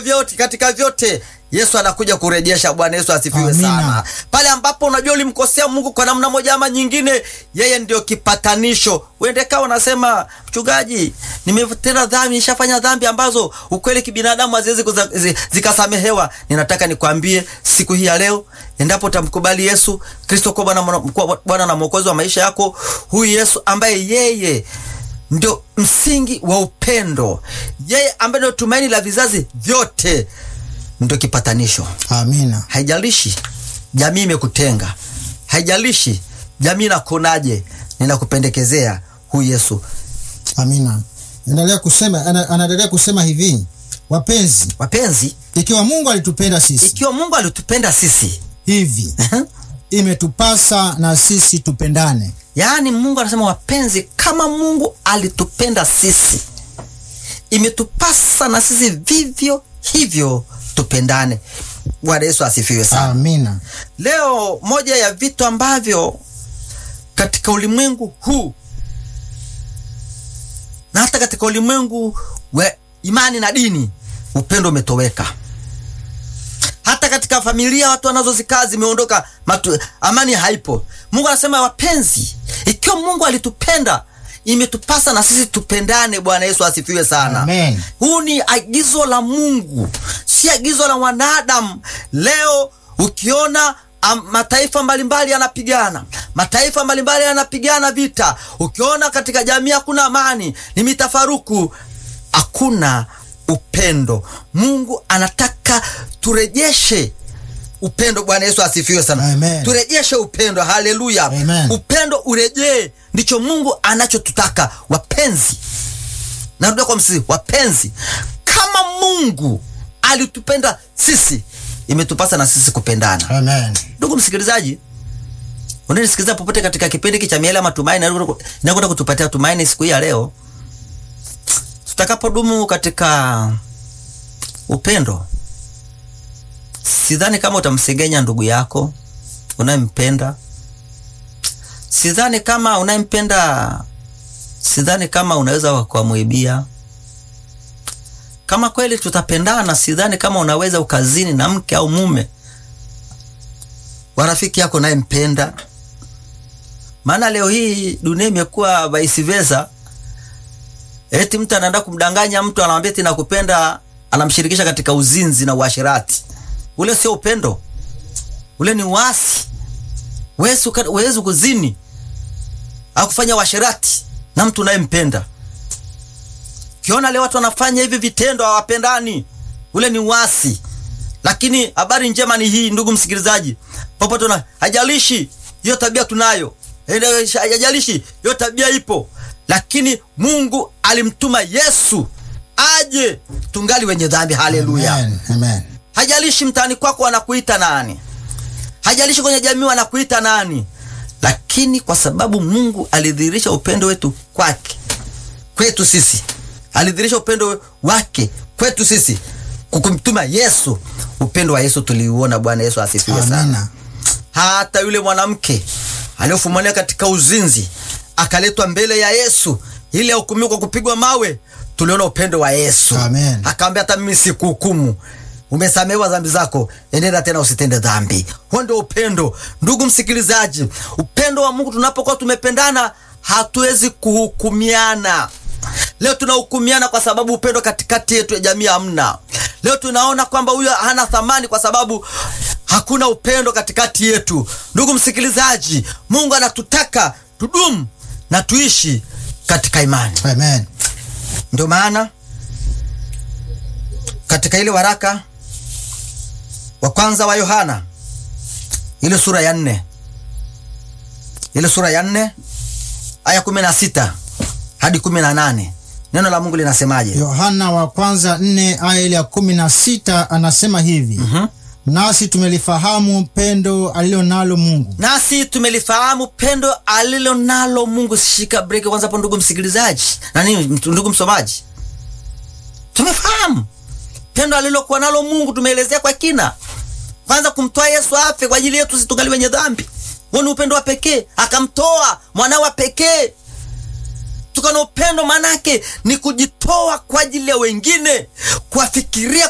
vyote katika vyote Yesu anakuja kurejesha. Bwana Yesu asifiwe Amina. sana. Pale ambapo unajua ulimkosea Mungu kwa namna moja ama nyingine, yeye ndio kipatanisho. Uende kawa unasema mchungaji, nimetenda dhambi, nishafanya dhambi ambazo ukweli kibinadamu haziwezi kuza- zi- zikasamehewa. Ninataka nikwambie siku hii ya leo, endapo utamkubali Yesu Kristo kuwa Bwana kuwa Bwana na Mwokozi wa maisha yako, huyu Yesu ambaye yeye ndio msingi wa upendo, yeye ambaye ndio tumaini la vizazi vyote, ndio kipatanisho. Amina. Haijalishi jamii imekutenga, haijalishi jamii inakuonaje, ninakupendekezea huyu Yesu. Amina. Endelea kusema, ana- anaendelea kusema hivi, wapenzi, Wapenzi, ikiwa Mungu alitupenda sisi ikiwa Mungu alitupenda sisi hivi, imetupasa na sisi tupendane. yaani Mungu anasema wapenzi, kama Mungu alitupenda sisi, imetupasa na sisi vivyo hivyo tupendane. Bwana Yesu asifiwe sana. Amina. Leo moja ya vitu ambavyo katika ulimwengu huu na hata katika ulimwengu wa imani na dini, upendo umetoweka. Hata katika familia watu wanazozikaa zimeondoka, matu- amani haipo. Mungu anasema wapenzi, ikiwa Mungu alitupenda imetupasa na sisi tupendane. Bwana Yesu asifiwe sana. Amen. Huu ni agizo la Mungu, si agizo la wanadamu. Leo ukiona am, mataifa mbalimbali yanapigana, mataifa mbalimbali yanapigana vita, ukiona katika jamii hakuna amani, ni mitafaruku, hakuna upendo. Mungu anataka turejeshe upendo. Bwana Yesu asifiwe sana. Amen. Turejeshe upendo. Haleluya. Amen. Upendo urejee, ndicho Mungu anachotutaka wapenzi. Narudia kwa msisi, wapenzi, kama Mungu alitupenda sisi, imetupasa na sisi kupendana. Amen. Ndugu msikilizaji, unanisikiliza popote katika kipindi hiki cha Miele ya Matumaini, nakwenda kutupatia tumaini siku hii ya leo, tutakapodumu katika upendo. Sidhani kama utamsengenya ndugu yako unayempenda. Sidhani kama unayempenda, sidhani kama unaweza ukamwibia. Kama kweli tutapendana, sidhani kama unaweza ukazini na mke au mume wa rafiki yako unayempenda. Maana leo hii dunia imekuwa vice versa. Eti mtu anaenda kumdanganya mtu, anamwambia eti nakupenda, anamshirikisha katika uzinzi na uasherati. Ule sio upendo, ule ni uasi. Huwezi uka- huwezi kuzini au kufanya uasherati na mtu unayempenda. Ukiona leo watu wanafanya hivi vitendo, hawapendani, ule ni uasi. Lakini habari njema ni hii, ndugu msikilizaji, popote una, hajalishi hiyo tabia tunayo, Eh, hajalishi hiyo tabia ipo, lakini Mungu alimtuma Yesu aje tungali wenye dhambi. Haleluya! Amen. Amen. Hajalishi mtaani kwako wanakuita nani, hajalishi kwenye jamii wanakuita nani, lakini kwa sababu Mungu alidhihirisha upendo wetu kwake kwetu sisi, alidhihirisha upendo wake kwetu sisi kukumtuma Yesu. Upendo wa Yesu tuliuona. Bwana Yesu asifiwe sana. Amina. Hata yule mwanamke aliyofumania katika uzinzi akaletwa mbele ya Yesu ili ahukumiwe kwa kupigwa mawe, tuliona upendo wa Yesu. Amen. Akaambia hata mimi sikuhukumu, umesamehewa dhambi zako, enenda tena usitende dhambi. Huo ndio upendo, ndugu msikilizaji. Upendo wa Mungu, tunapokuwa tumependana, hatuwezi kuhukumiana. Leo tunahukumiana kwa sababu upendo katikati yetu ya jamii hamna. Leo tunaona kwamba huyo hana thamani kwa sababu hakuna upendo katikati yetu. Ndugu msikilizaji, Mungu anatutaka tudumu na tuishi katika imani. Amen. Ndio maana katika ile waraka wa kwanza wa Yohana ile sura ya nne ile sura ya nne aya kumi na sita hadi kumi na nane neno la Mungu linasemaje? Yohana wa kwanza nne aya ile ya kumi na sita anasema hivi nasi tumelifahamu pendo alilo nalo Mungu Nasi tumelifahamu pendo alilo nalo Mungu. Shika breki kwanza hapo, ndugu msikilizaji na nini, ndugu msomaji, tumefahamu pendo alilokuwa nalo Mungu. Tumeelezea kwa kina, kwanza kumtoa Yesu afe kwa ajili yetu sisi tungali wenye dhambi. Huo ni upendo wa pekee, akamtoa mwanawe wa pekee. Tuko na upendo, manake ni kujitoa kwa ajili ya wengine, kuwafikiria